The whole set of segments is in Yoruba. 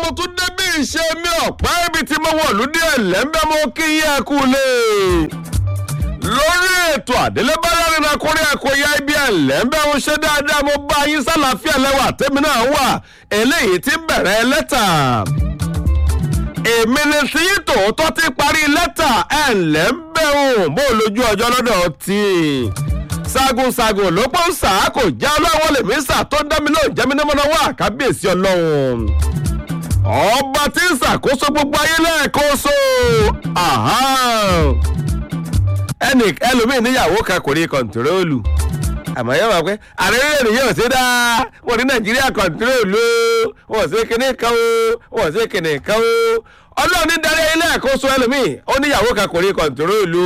mo tún débí ìṣe mi ọ̀pá ibi tí mo wọ̀ lóde ẹ̀lẹ́mbẹ́ mo kí yín ẹ kú lé lórí ètò àdélébáyà nínú akórí àkóyá ibi ẹ̀lẹ́mbẹ́ mo ṣe dáadáa mo bá yín sálàáfíà lẹ́wà tèmi náà wà eléyìí ti bẹ̀rẹ̀ lẹ́tà èmi ni tí tòótọ́ ti parí lẹ́tà ẹ̀lẹ́mbẹ́ òun bó lójú ọjọ́ lọ́dọ̀ tí sagunsagun ló pọ́n sá kò já ọlọ́wọ́ lèmi sà tó dá mi lóun jẹ́ mi ní mọ́nà wá kábíyèsí ọlọ́run ọba tí ń ṣàkóso gbogbo ayé lẹ́ẹ̀kóso ẹnì ẹlòmíì níyàwó kan kò rí kọ̀ǹtírólù àmọ́ yóò wá pé ààrẹ rẹ̀ yóò ṣe dáa wọ́n ní nàìjíríà kọ̀ǹtírólù wọ́n ṣe kinní kan o wọ́n ṣe kinní kan o ọlọ́run ní darí ayé lẹ́ẹ̀kóso ẹlòmíì ó níyàwó kan kò rí kọ̀ǹtírólù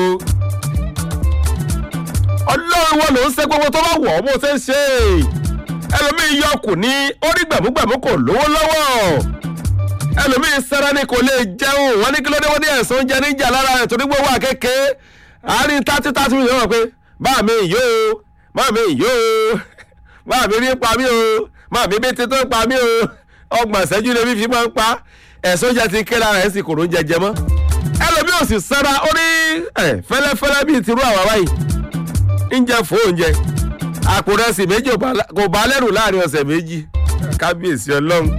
ọlọ́run wọn ló ń ṣe gbogbo tó bá wọ̀ ọ́ bó ṣe ń ṣe ẹlòmíì yọkù ní orí gbàmúgbàmú kò lówó lọ́wọ́ ẹlòmíì sára ni kò lè jẹun wọn ní kí ló dé wọn ní ẹ̀sán oúnjẹ níjà lára rẹ̀ torí gbówó àkékè àárín tátí tátí mi yọ̀ pé báà mi yó o báà mi yó o báà mi rí pa mí o báà mi bí títún pa mí o ọgbọ̀n ìṣẹ́jú lè fi máa ń pa ẹ̀sán oúnjẹ ti ké lára ẹ̀ sì kòrò oúnjẹ jẹ mọ́ ẹlòmíì ò sì sára ó ní fẹ́lẹ́fẹ́lẹ́ bíi tirú àwa báyìí ń jẹ fún oúnjẹ àpò rẹsì méjì kò bá lẹ́rù láàrin ọ̀sẹ̀ méjì kábíyèsí ọlọ́run.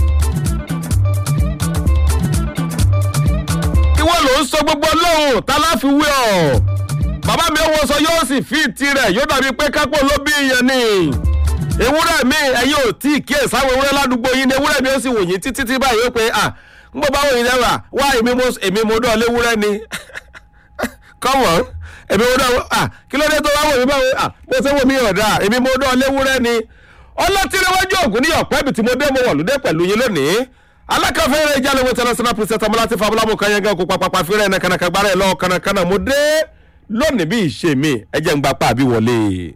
ìwọ ló ń sọ gbogbo ọlọ́run tá láfi wé ọ̀ bàbá mi owó sọ yóò sì fi tirẹ̀ yóò dàbí pé kápò ló bí ìyẹn ni ewúrẹ́ mi ẹ̀yin ò tí ì kíyè sáwọn ewúrẹ́ ládùúgbò yín ni ewúrẹ́ mi ó sì wò yín títí tí báyìí ó pé à ń bọ́ bá wò yín lẹ́wà wá èmi mo dán léwúrẹ́ ni come on èmi mo dán ah kí ló dé tó wá wò mí báwo ah bó ṣe wò mí ọ̀dà èmi mo dán léwúrẹ́ ni ọlọ́tìrẹ́wájú ògùn ní ọ̀pẹ́ ibi tí mo dé mo wọ̀ lóde pẹ̀lú yín lónìí alákàfẹ́rẹ́ ìjà lówó international president ọmọláti fabulamu kanyangan kó papapa fẹ́rẹ́ ẹ̀nà kànàkàgbára ẹ̀ lọ́wọ́ kànàkànà mo dé lónìí bí ìṣe mi ẹ jẹ́ ń gbapá àbí wọlé.